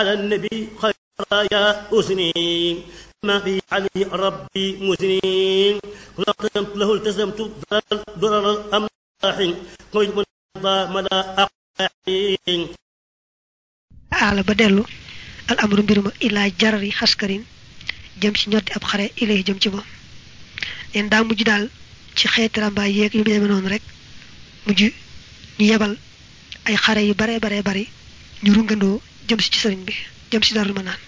على النبي خير يا أسني ما في عليه ربي مسنين لقمت له التزمت ضرر الأملاح قلت من مدى أقاحين aala ba dellu al amru mbiruma ilaa jarari xaskarin jëm ci ñoddi ab xare ilay jëm ci moom leen daa mujj daal ci xeeti rambaay yeeg yu demee noonu rek mujj ñu yebal ay xare yu bare bare bari ñu rungandoo jëm si ci sëriñ bi jëm si darul ma naan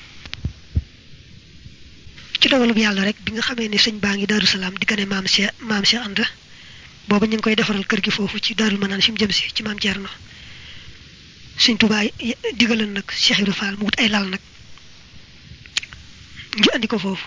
ci dogalub yàlla rek bi nga xamee ne sëñ baa ngi daaru salaam di gane maam Cheikh maam Cheikh Anta booba ñu ngi koy defaral kër gi foofu ci daarul ma naan fi mu jëm si ci maam Thierno sëñ Tuubaa digalan nag Cheikh Ibra Fall mu wut ay lal nag ñu andi ko foofu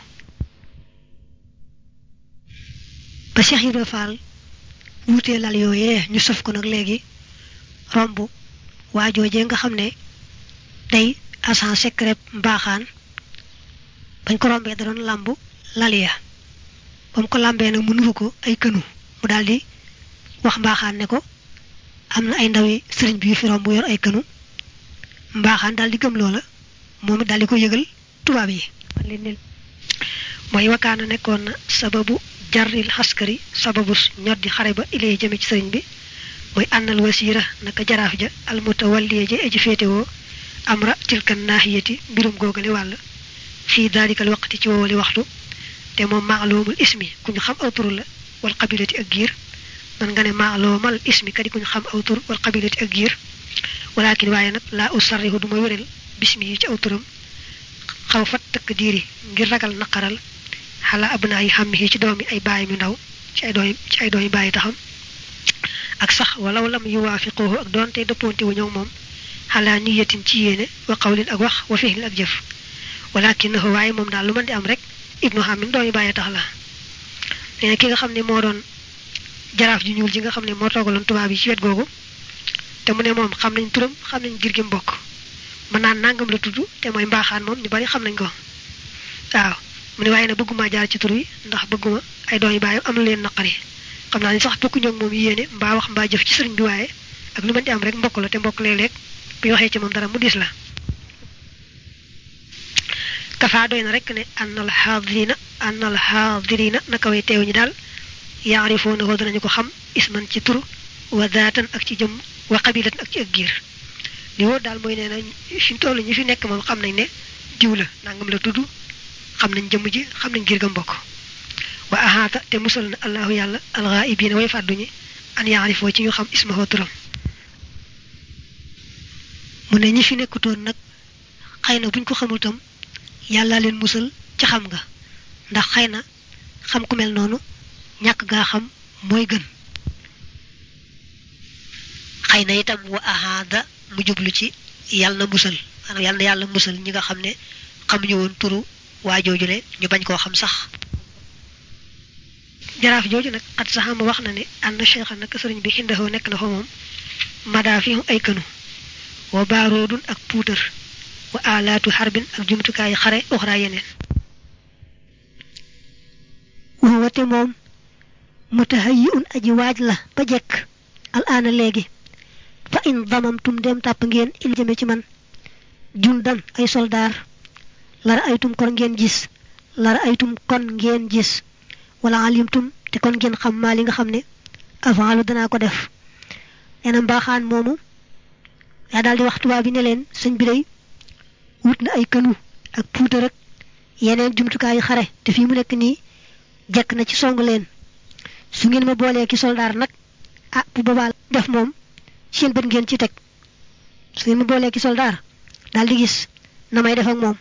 ba Cheikh Ibra Fall wutee lal yooyee ñu sof ko nag léegi romb waajoojee nga xam ne day agent secret mbaaxaan bañ ko rombee da doon làmb lal ya ba mu ko làmbee nag mu nuru ko ay kënu mu daldi wax mbaaxaan ne ko am na ay ndawi sëriñ bi yu fi romb yor ay kënu mbaaxaan daal di gëm loola moom it daal di ko yëgal tubaab yi mooy wakaana nekkoon na sababu jarril xaskari sababu ñoddi xare ba ilay jëme ci sëriñ bi mooy ànnal wasiira naka jaraaf ja almutawalliya ja aji féetewoo amra tilkan naahiyati mbirum googale wàll fii daalikal waqti ci woowali waxtu te moom maalumul ismi ku ñu xam aw tur la wal qabilati ak giir man nga ne maalumal ismi kadi ku ñu xam aw tur wal qabilati ak giir walakin waaye nag laa usarrihu du ma wéral bismi yi ci aw turam xaw fat tëkk diiri ngir ragal naqaral xala abnaa yi xam yi ci doomi ay baay mi ndaw ci ay doomi ci ay doomi bàyyi taxam ak sax walaw lam yuwaafiquhu ak doonte dëppoonte wu ñëw moom xalaa niyatin ci yéene wa qawlin ak wax wa fihlin ak jëf walakinahu waaye moom daal lu mën di am rek ibnu xamin doomi bàyyi tax la nee na ki nga xam ne moo doon jaraaf ji ñuul ji nga xam ne moo toogaloon tubaab yi ci wet googu te mu ne moom xam nañ turam xam nañ gir gi mbokk mën naan nangam la tudd te mooy mbaaxaan moom ñu bari xam nañ ko waaw mu ne waaye nag bëgguma jaar ci tur wi ndax bëgguma ay doom yu bàyyi am leen naqari xam naa ni sax bokku ñoog moom yéene mbaa wax mbaa jëf ci sëriñ bi waaye ak lu mën di am rek mbokk la te mbokk léeg-léeg bu waxee ci moom dara mu diis la kafaa doy na rek ne annal xaadirina annal xaadirina naka way teew ñi daal yaarifoona ko danañu ko xam isman ci tur wa daatan ak ci jëm wa qabilatan ak ci ak giir li wóor daal mooy nee na fi mu toll ñi fi nekk moom xam nañ ne diw la nangam la tudd xam nañ jëmm ji xam nañ giir ga mbokk wa ahaata te musal na allahu yàlla alxaa'ibiina way fàdduñi an yaarifoo ci ñu xam ismahu turam mu ne ñi fi nekkutoon nag xëy na buñ ko xamul tam yàlla leen musal ci xam nga ndax xëy na xam ku mel noonu ñàkk gaa xam mooy gën xëy na itam wa ahaada mu jublu ci yàlla na musal maanaam yàlla na yàlla musal ñi nga xam ne xamuñu woon turu waa joojule ñu bañ koo xam sax jaraaf jooju nag xat saxama wax na ne ànd cheikha nag sëriñ bi xindahoo nekk na fa moom madaa fi ay kënu wa baaroodun ak puutar wa alaatu xarbin ak jumtukaayu xare uxraa yeneen wate moom mutahayi un aji waaj la ba jekk al aana léegi fa in damamtum dem tàpp ngeen il jëme ci man jundan ay soldaar lara aytum kon ngeen gis lara aytum kon ngeen gis wala alimtum te kon ngeen xam maa li nga xam ne avant lu danaa ko def nee na mbaaxaan moomu yaa daal di wax tubaab bi ne leen sëñ bi day wut na ay kënu ak puutar ak yeneen jumtukaayu xare te fii mu nekk nii jekk na ci song leen su ngeen ma boolee ki soldaar nag ah bu boobaa def moom seen bët ngeen ci teg su ngeen ma boolee ki soldaar daal di gis na may def ak moom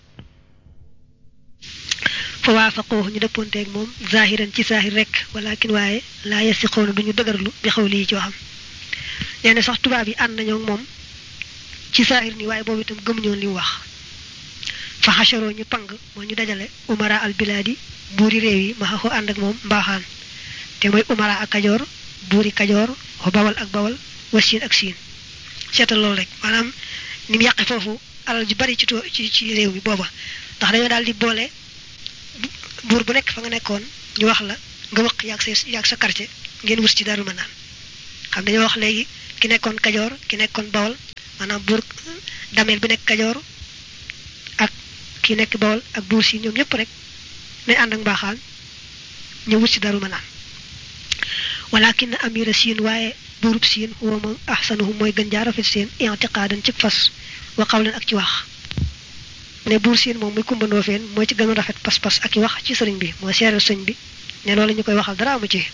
fa waafaqoo ñu dëppoonteeg moom zahiran ci zahir rek walakin waaye laa yasiqoona duñu dëgërlu bi xaw lii ci waxam nee na sax tubaab yi ànd nañoo moom ci zahir ni waaye boobu itam gëmuñoon li mu wax fa xasharoo ñu pang moo ñu dajale umara al bilaadi buuri réew yi ma xaxoo ànd ak moom mbaaxaan te mooy umara ak kajoor buuri kajoor wa bawal ak bawal wa siin ak siin seetal loolu rek maanaam ni mu yàqe foofu alal ju bari ci ci ci réew mi booba ndax dañoo daal di boole buur bu nekk fa nga nekkoon ñu wax la nga wëq yaag sa yaag sa quartier ngeen wus ci Daaru Manaan xam dañoo wax léegi ki nekkoon Kajoor ki nekkoon Bawol maanaam buur dameel bi nekk kajoor ak ki nekk bawol ak buur siin ñoom ñëpp rek nañ ànd ak mbaaxaan ñu wut si daru ma naan walakin amira siin waaye buurub siin huwa moom ahsanuhum mooy gën jaa rafet seen intiqaadan ci fas wa qawlan ak ci wax ne buur siin moom muy kumbandoo feen mooy ci gën a rafet pas-pas ak i wax ci sëriñ bi mooy seeral sëñ bi ne loolu ñu koy waxal dara amu ci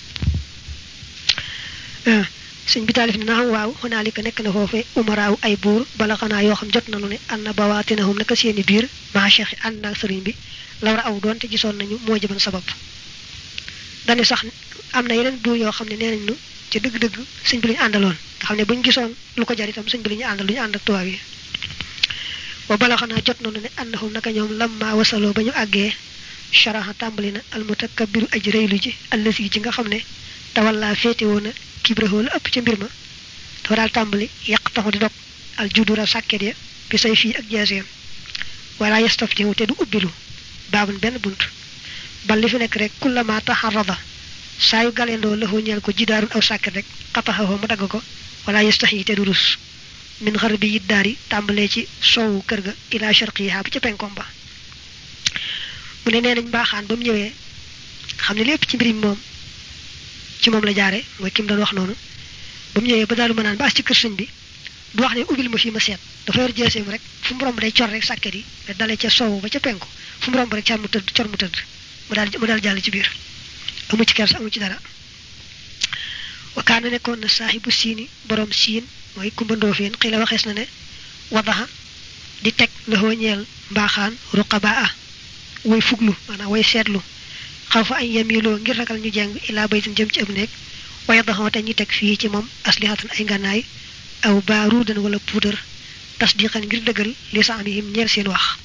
sëñ bi taalif ne naam waaw xonaalika nekk na foofe umaraaw ay buur bala xanaa yoo xam jot nañu ne anna bawaatinahum naka seeni biir maa cheikh yi ànd naag sëriñ bi lawra aw doon te gisoon nañu moo jëban sabab dane sax am na yeneen buur yoo xam ne nee nañ nu ci dëgg-dëgg sëñ bi la ñu àndaloon nga xam ne buñ gisoon lu ko jar itam sëñ bi la ñu àndal lu ñu ànd ak tubaab yi wa bala xanaa jot nañu ne annahum naka ñoom lamma wasaloo ba ñu àggee sharaha tàmbali na almutakabbiru aj rëylu ji allasi ci nga xam ne tawalla féete woon na kibrahoo la ëpp ca mbir ma dafa daal tàmbali yàq taxu di dog al judura sàkket ya bi say fii ak jeeseem wala yastaf jiwu te du ubbilu baabun benn bunt bal li fi nekk rek kullama taxarada saa yu galendoo la ñeel ko jidaarun aw sàkket rek xataxawoo mu dagg ko wala yastax yi te du rus min xar bi yit daar yi tàmbalee ci soowu kër ga ila sharqiha ba ca penkom ba mu ne nee nañ mbaaxaan ba mu ñëwee xam ne lépp ci mbir mi moom ci moom la jaare mooy kim doon wax noonu ba mu ñëwee ba daalu ma naan ba as ci kër sëñ bi du wax ne ubbil ma fii ma seet dafa yor jeeseem rek fu mu romb day cor rek sàkket yi da dalee ca soowu ba ca penku fu mu romb rek cor mu tëdd cor mu tëdd mu daal mu daal jàll ci biir amu ci kers amu ci dara wakaana nekkoon na saaxibu siini borom siin mooy kumbandoo feen xii la waxees na ne wadaxa di teg loxoo ñeel mbaaxaan ruqabaa way fuglu maanaam way seetlu xaw fa ay yemiloo ngir ragal ñu jeng ilaa baytin jëm ci ëb nekk waaye daxoo te ñu teg fii ci moom aslihatan ay ngànnaay aw baaruudan wala puudar tasdiqan ngir dëggal li sa am yim ñeel seen wax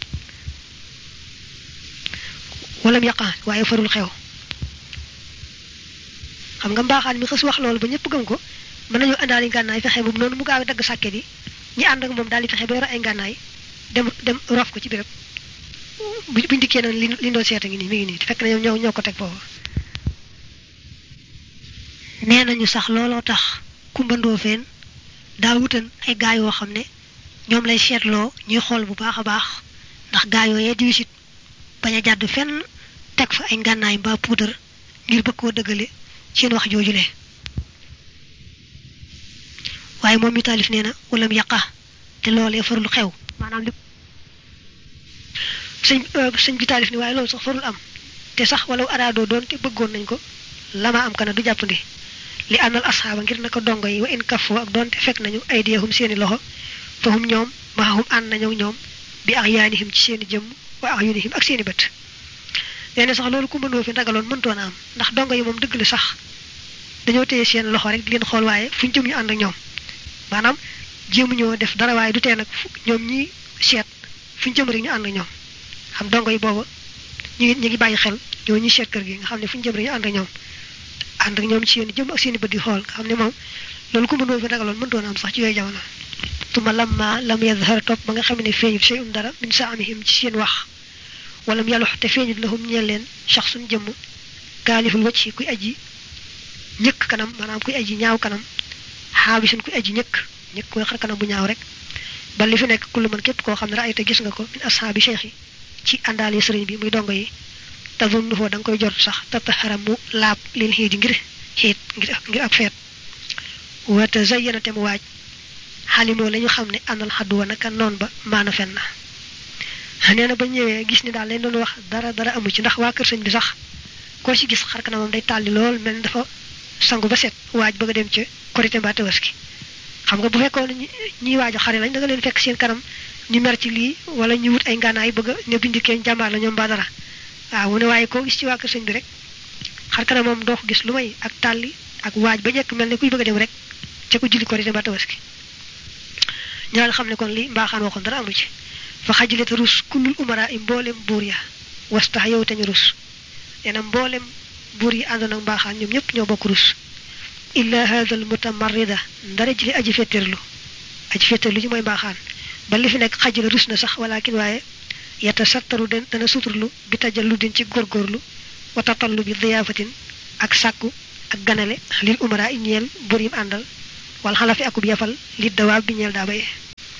walam yaqa waaye farul xew xam nga mbaaxaan mi xës wax loolu ba ñëpp gëm ko mën nañu àndaali ngànnaay fexe moom noonu mu gaaw dagg sàkket yi ñi ànd ak moom daal di fexe ba yor ay ngànnaay dem dem rof ko ci béréb bu buñ dikkee noonu li li doon seeta ngi nii mi ngi nii fekk na ñoom ñoo ñoo ko teg foofu nee nañu sax looloo tax kumbandoo feen daa wutan ay gaa yoo xam ne ñoom lay seetloo ñuy xool bu baax a baax ndax gaa yooyee di wisit bañ a jàdd fenn teg fa ay ngànnaay mbaa puudar ngir bëgg koo dëggale seen wax joojule waaye moom mi taalif nee na walam yaqa te loolee farul xew maanaam li sëñ sëñ bi taalif ni waaye loolu sax farul am te sax wala araadoo doon te bëggoon nañ ko lama am kana du jàppandi li àndal asxaaba ngir naka dongo yi wa in kafoo ak doonte fekk nañu ay diyahum seeni loxo fahum ñoom maxahum ànd nañu ñoom bi ak yaanihim ci seeni jëmm wa ak yunihim ak seeni bët nee na sax loolu ku mënoo fi ragaloon mëntoon a am ndax dongo yi moom dëgg la sax dañoo téye seen loxo rek di leen xool waaye fu ñu jëm ñu ànd ak ñoom maanaam jéemu ñoo def dara waaye du tee nag ñoom ñi seet fu ñu jëm rek ñu ànd ak ñoom xam dongo yi booba ñu ngi ñu ngi bàyyi xel ñoo ñi seet kër gi nga xam ne fu ñu jëm rek ñu ànd ak ñoom ànd ak ñoom ci seen jëm ak seen i bët di xool nga xam ne moom loolu ku mënoo fi ragaloon mëntoon a am sax ci yooyu jamono tuma lamma lam yadhar topp ba nga xam ne feeñut shay'un dara min saamihim ci seen wax walam yalux te feeñut lahum ñeel leen shaxsun jëmm kaaliful wacc kuy aji ñëkk kanam maanaam kuy aji ñaaw kanam xaabisun kuy aji ñëkk ñëkk koy xar kanam bu ñaaw rek ba li fi nekk kullu man képp koo xam ne raay te gis nga ko min ashaabi cheikh yi ci àndaale sëriñ bi muy dongo yi te zunnu foo da nga koy jot sax tataxara mu laab lil xiit ngir xiit ngir ngir ak feet wa tazayyana te mu waaj xalimoo la ñu xam ne àndal xaddu wa naka noon ba maana fen na nee na ba ñëwee gis ni daal lañ doon wax dara dara amu ci ndax waa kër sëñ bi sax koo ci gis xar kanamam day tàlli lool mel ni dafa sangu ba set waaj bëgg a dem ca korité mbaa tabaski xam nga bu fekkoon ñiy waaj a xare lañ da nga leen fekk seen kanam ñu mer ci lii wala ñu wut ay ngànnaay bëgg a ne bindikee jàmbaar la ñoom mbaa dara waaw mu ne waaye koo gis ci waa kër sëñ bi rek xar kanamam doo ko gis lu may ak tàlli ak waaj ba njëkk mel ne kuy bëgg a dem rek ca ko julli korité mbaa tabaski ñu daal xam ne kon li mbaaxaan waxoon dara amu ci fa xajilete rus kullul umara i mboolem buur ya wastax yow te ñu rus nee na mboolem buur yi àndoon ak mbaaxaan ñoom ñëpp ñoo bokk rus illa hada al mutamarrida ndara ji li aji fetterlu aji fetterlu ji mooy mbaaxaan ba li fi nekk xajila rus na sax walakin waaye yata sattaru den dana suturlu bi tajallu din ci góorgóorlu wa tatallu bi diyaafatin ak sàkku ak ganale lil umara i ñeel buur yim àndal wal xalafi akub yafal li dawaab bi ñeel daa baye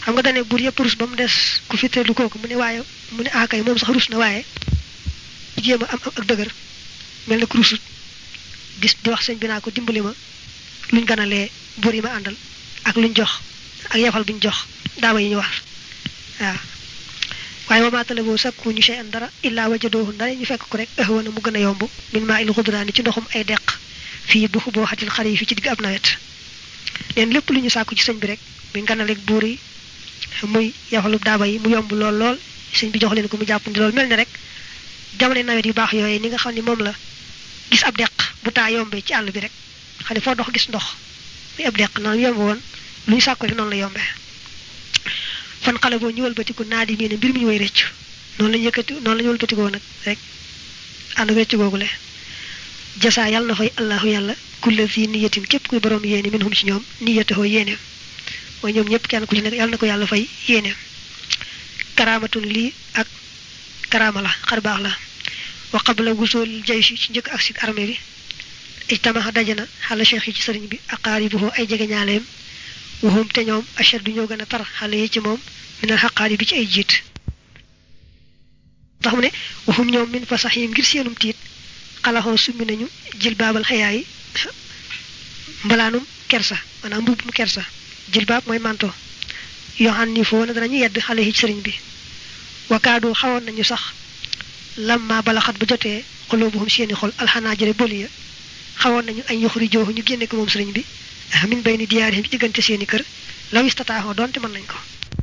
xam nga dane buur yëpp rus ba mu des ku fi tëddu kooku mu ne waaye mu ne akay moom sax rus na waaye jéem a am ak dëgër mel na ku rusut gis di wax sëñ bi naa ko dimbali ma luñ ganalee buur yi ma àndal ak luñ jox ak yefal buñ jox daaba yi ñu war waaw waaye wama talaboo sakku ñu shay an dara illaa wajadoohu ndara ñu fekk ko rek ahwana mu gën a yomb min maa il xudraani ci ndoxum ay deq fii bu xuboo xatil xar yi fi ci digg ab nawet neen lépp lu ñu sàkku ci sëñ bi rek muy nganaleeg buur yi muy yafalu daaba yi mu yomb lool lool sëñ bi jox leen ko mu jàppandi lool mel ne rek jamono nawet yu baax yooyu ni nga xam ne moom la gis ab deq bu taa yombee ci àll bi rek xam ne foo dox gis ndox muy ab deq noonu yomb woon lu ñu sàkku rek noonu la yombee fan xale boo ñu wëlbatiku naa di mii ne mbir mi ñu way rëcc noonu la ñu yëkkati noonu la ñu wëlbatikoo nag rek ànd ak rëcc googule jasaa yàlla na fay allahu yàlla kulle fii niyatin képp kuy borom yéene min hum ci ñoom niyatahoo yéeneem mooy ñoom ñëpp kenn ku ci nekk yàlla na ko yàlla fay yéeneem karaamatun lii ak karaama la xar baax la wa qabla wusul jayshi ci njëkk ak si armée bi ijtamaha dajana xala cheikh yi ci sëriñ bi aqaaribuhu ay jege ñaaleem waxum te ñoom achadu ñoo gën a tar xale yi ci moom minal xaqaari bi ci ay jiit tax mu ne waxum ñoom min fa sax yi ngir seenum tiit xalaxoo summi nañu jil baabal xayaa yi mbalaanum kersa maanaam mbubbum kersa jil baab mooy manto yoo xam ni foo na danañu yedd xale yi ci sëriñ bi wakaadu xawoon nañu sax lamma balaxat ba jotee xuloobuhum seeni xol alxanaa jëre boli ya xawoon nañu ay yoxuri jooxu ñu génne ko moom sëriñ bi min bay ni diyaarihim ci diggante seeni kër law istataaxoo doonte mën nañ ko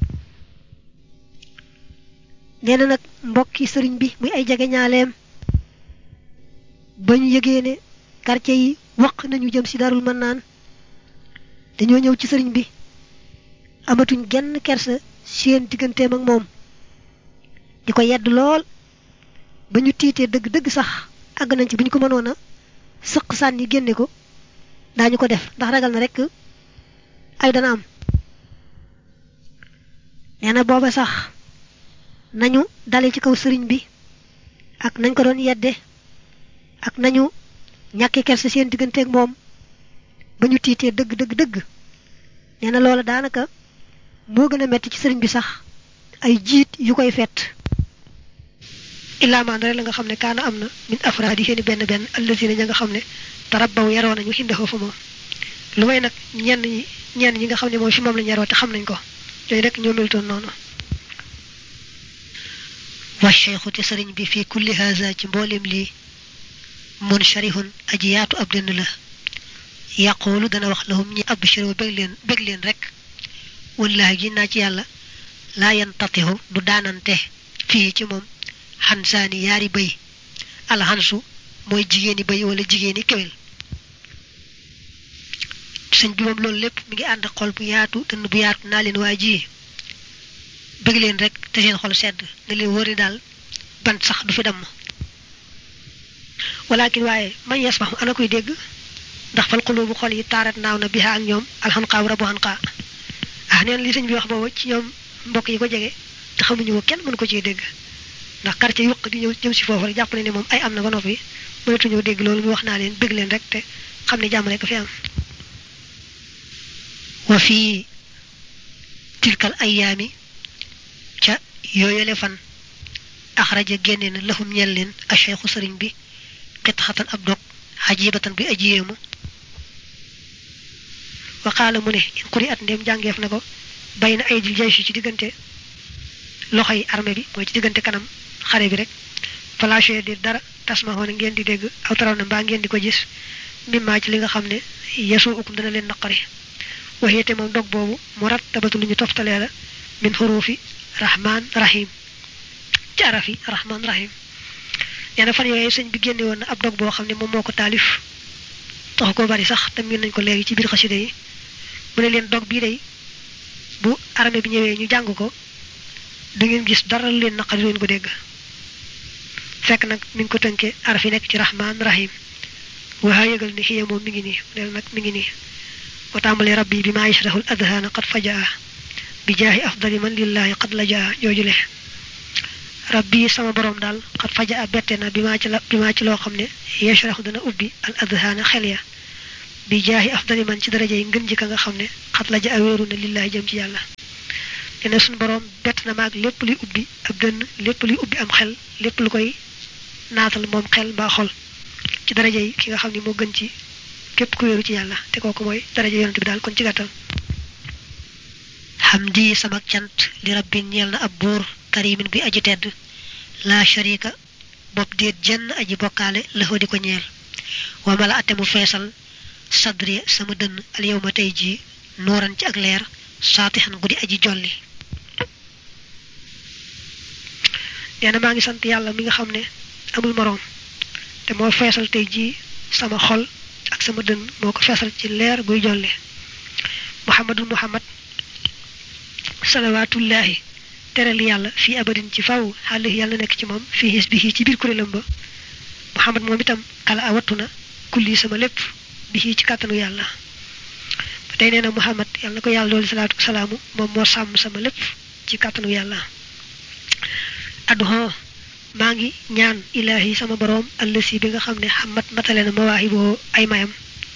nee na nag mbokki sëriñ bi muy ay jege ñaaleem ba ñu yëgee ne quartier yi waq nañu jëm si darul mën naan dañoo ñëw ci sëriñ bi amatuñ genn kersa seen digganteem ak moom di ko yedd lool ba ñu tiitee dëgg-dëgg sax àgg nañ ci bu ñu ko mënoon a sëq sànni génne ko daañu ko def ndax ragal na rek ay dana am nee na booba sax nañu dale ci kaw sëriñ bi ak nañ ko doon yedde ak nañu ñàkki kersa seen digganteeg moom ba ñu tiitee dëgg dëgg dëgg nee na loola daanaka moo gën a metti ci sëriñ bi sax ay jiit yu koy fett illaa maan rek la nga xam ne kaana am na min afraadi seeni benn benn allazina ña nga xam ne tarabbaw yaroo nañu xindahoo fa moom lu may nag ñenn ñi ñenn ñi nga xam ne mooy fi moom lañu yaroo te xam nañ ko yooyu rek ñoo melutoon noonu wa cheikhu te sëriñ bi fii kulli haza ci mboolem lii mun sharihun aji yaatu ab dënn la yàqoolu dana wax lahum ñi abshiro bég leen bég leen rek wallahi gi naa ci yàlla laa yan tatihu du daanante fii ci moom xansaani yaari bëy alxansu mooy jigéeni bëy wala jigéeni kéwél sëñ bi moom loolu lépp mi ngi ànd xol bu yaatu dënn bu yaatu naa leen waa ji bëgg leen rek te seen xol sedd na leen wëri daal bant sax du fi damm walakin waaye man yasmahu ana koy dégg ndax fal xulubu xol yi taarat naaw na biha ak ñoom alxanqaaw rabu xanqaa ah neen li sëñ bi wax boobu ci ñoom mbokk yi ko jege te xamuñu ko kenn mënu ko ciy dégg ndax quartier yuq di ñëw jëm si foofu rek jàpp ne ne moom ay am na ba noppi mënatuñoo dégg loolu mu wax naa leen bëgg leen rek te xam ne jàmm rek fi am wa fii tilkal ayaami ca yooyale fan axraja génne na lahum ñel leen a cheikhu sëriñ bi xitxatan ab dog xajibatan bi ajiyéemu waxaala mu ne in xuri at ndéem jàngeef na ko bay na ay dil jaysi ci diggante loxo yi armée bi mooy ci diggante kanam xare bi rek falaché di dara tasmahoona ngeen di dégg aw taraw na mbaa ngeen di ko gis mimmaa ci li nga xam ne yesu ukum dana leen naqari waxeete moom dog boobu mu rattabatu lu ñu toftalee la min xuruufi rahman rahim ci arafi rahman rahim nee na fan yooyu sëñ bi génne woon na ab dog boo xam ne moom moo ko taalif taxu ko bari sax te miin nañ ko léegi ci biir xasida yi mu ne leen dog bii day bu armée bi ñëwee ñu jàng ko du ngeen gis dara lu leen naqari leen ko dégg fekk nag mi ngi ko tënkee araf yi nekk ci rahman rahim waa yëgal ni xiya moom mi ngi nii neel nag mi ngi nii wa tàmbalee rabbi bi maa yashrahul adhaana qad fajaa bi jaahi afdali man lillahi qad la jaa joojule rabbi sama borom daal qad fajaa bette na bi maa ci la bi maa ci loo xam ne yashrahu dana ubbi al adhaana xel ya bi jaahi afdali man ci daraja yi ngën ji ka nga xam ne qad la jaa wéeru na lillahi jëm ci yàlla dina suñu borom bett na maag lépp luy ubbi ab dënn lépp luy ubbi am xel lépp lu koy naatal moom xel mbaa xol ci daraja yi ki nga xam ne moo gën ci képp ku wéeru ci yàlla te kooku mooy daraja yonent bi daal kon ci gàttal xamdi sama cant li rabbin ñeel na ab buur karimin bi aji tedd la sharika bopp déet jenn aji bokkaale la di ko ñeel wa mala ate mu feesal sadri sama dënn al yow ma tey jii nooran ci ak leer saatixan guddi aji jolli nee na maa ngi sant yàlla mi nga xam ne amul moroom te moo feesal tey jii sama xol ak sama dënn moo ko feesal ci leer guy jolli muhammadul muhammad salawaatullaahi teral yàlla fii abadin ci faw xale yàlla nekk ci moom fii xis bi ci biir kuréelam ba muhammad moom itam kala a wattu na kulli sama lépp bi ci kàttanu yàlla ba tey nee na muhammad yàlla na ko yàlla doolu salaatu salaamu moom moo sàmm sama lépp ci kàttanu yàlla adduhon maa ngi ñaan ilaahi sama boroom allësi bi nga xam ne xamat matale na mawaahiboo ay mayam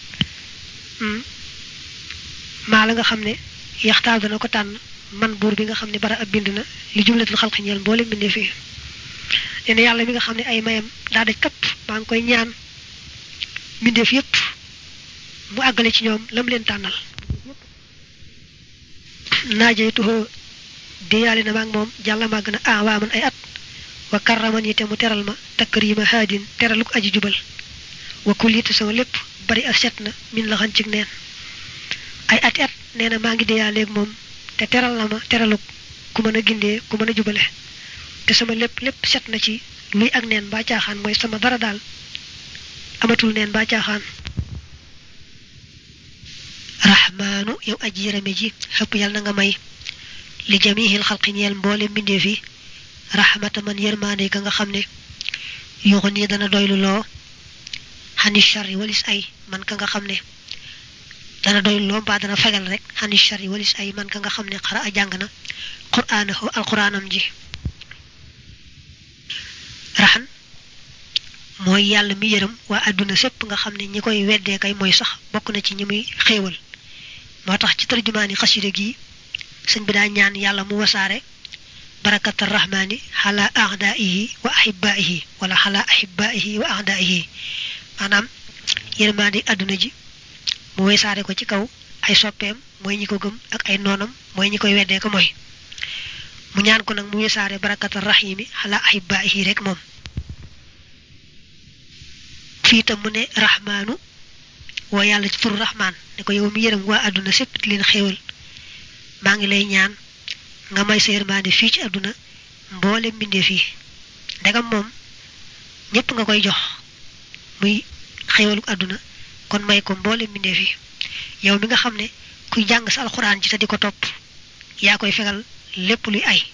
maa la nga xam ne yaxtaal dana ko tànn man buur bi nga xam ne bara ab bind na li jumlatul xalqi ñeel mboole mbindee fii nee na yàlla mi nga xam ne ay mayam daa daj kapp maa ngi koy ñaan mbindeef yépp mu àggale ci ñoom lam leen tànnal naajey tuxoo diyaale na maag moom jàlla màgg na ah waa man ay at wa karraman yi te mu teral ma takrima haadin teraluk aji jubal wa kullitu sama lépp bari a set na min la xan cig neen ay ati at nee na maa ngi diyaaleeg moom te teral na ma teraluk ku mën a gindee ku mën a jubale te sama lépp lépp set na ci luy ak neen ba caaxaan mooy sama dara daal amatul neen ba caaxaan rahmaanu yow aji yërëme ji xëpp yàlla na nga may li jamihil xalqi ñeel mboole mbindeef yi rahmata man yërmaande ka nga xam ne yuuxu nii dana doylu loo xani shari walis ay man ka nga xam ne dana doylu loo mbaa dana fegal rek xani shari walis ay man ka nga xam ne xara a jàng na quraanahu alquraanam ji raxan mooy yàlla mi yërëm waa àdduna sépp nga xam ne ñi koy weddee kay mooy sax bokk na ci ñi muy xéewal moo tax ci tarjumaani xasida gi sëñ bi daa ñaan yàlla mu wasaare barakata rahmaani xala ahdaihi wa ahibaihi wala xala ahibaihi wa ahdaihi maanaam yërmaandi àdduna ji mu wasaare ko ci kaw ay soppeem mooy ñi ko gëm ak ay noonam mooy ñi koy weddee ko mooy mu ñaan ko nag mu wasaare barakata rahimi xala ahibaihi rek moom fii tam mu ne rahmaanu woo yàlla ci turu rahmaan ne ko yow mi yërëm waa àdduna sépp di leen xéewal maa ngi lay ñaan nga may sa yërmaande fii ci àdduna mboole mbindeef yi ndegam moom ñépp nga koy jox muy xéewalu àdduna kon may ko mboole mbindeef yi yow mi nga xam ne kuy jàng sa alxuraan ji te di ko topp yaa koy fegal lépp luy ay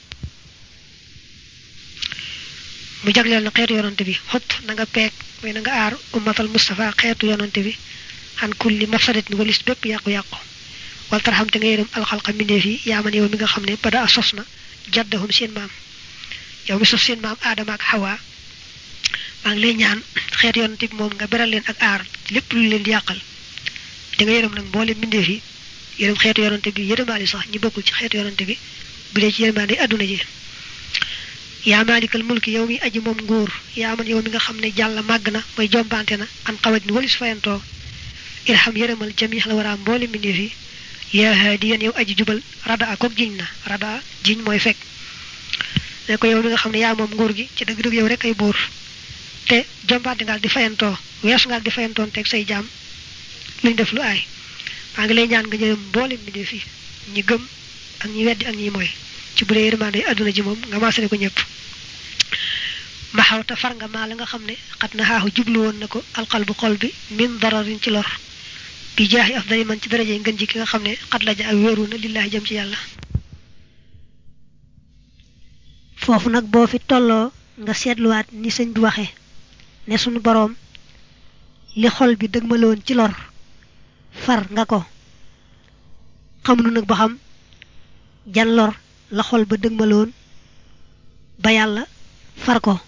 mu jagleel na xeetu yonante bi xut na nga peeg mooy na nga aar ummatal Mustafa xeetu yonante bi xan kulli mafsadatin walis bépp yàqu-yàqu wal tarxam te nga yërëm alxalqa mbindeef yi yaa man yow mi nga xam ne bada a sos na jaddahum seen maam yow mi sos seen maam aadama ak xawa maa ngi lay ñaan xeet yonante bi moom nga beral leen ak aar lépp lu leen di yàqal te nga yërëm nag mboole mbindeef yi yërëm xeetu yonante bi yërëmaali sax ñi bokkul ci xeetu yonante bi bu dee ci yërmaande adduna ji yaa maalikal mulki yow mi aji moom nguur yaa man yow mi nga xam ne jàll màgg na mooy jombante na an xawaj ni walis fayantoo irham yërëmal jamix la waraam mboole mbindeef yi yaa haadiyan yow aji jubal rada a kook jiñ na rada jiñ mooy fekk ne ko yow mi nga xam ne yaa moom nguur gi ci dëgg-dëgg yow rek ay buur te jombante ngaal di fayantoo weesu ngaal di fayantoon teg say jaam luñ def lu aay maa ngi lay ñaan nga jërëm mboole mbindeef yi ñi gëm ak ñi weddi ak ñi mooy ci bu dee yërmande adduna ji moom nga maasale ko ñëpp ma xawta far nga maa la nga xam ne xat na xaaxu jublu woon na ko alqalbu xol bi min dararin ci lor bi jaaxi afdali man ci daraje ngën ji ki nga xam ne xat la ja ak wéeru na lillaahi jëm ci yàlla foofu nag boo fi tolloo nga seetluwaat ni sëñ bi waxe ne sunu boroom li xol bi dëgmaloon ci lor far nga ko xamunu nag ba xam jan lor la xol ba dëgmaloon ba yàlla far ko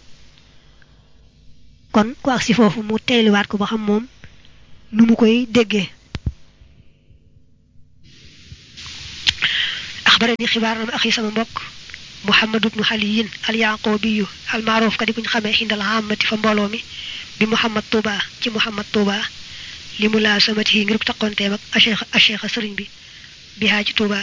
kon ku agsi foofu mu teyliwaat ko ba xam moom nu mu koy déggee axbarani xibaar na ma axi sama mbokk muhammad ibnu xaliyin al yaqubiyu al maaruf ka di kuñ xamee xindal xaamati fa mbooloo mi bi muhammad tuuba ci muhammad tuuba li mu laa samati yi ngir taqonteem ak acheikh acheikh sëriñ bi bihaa ci tuuba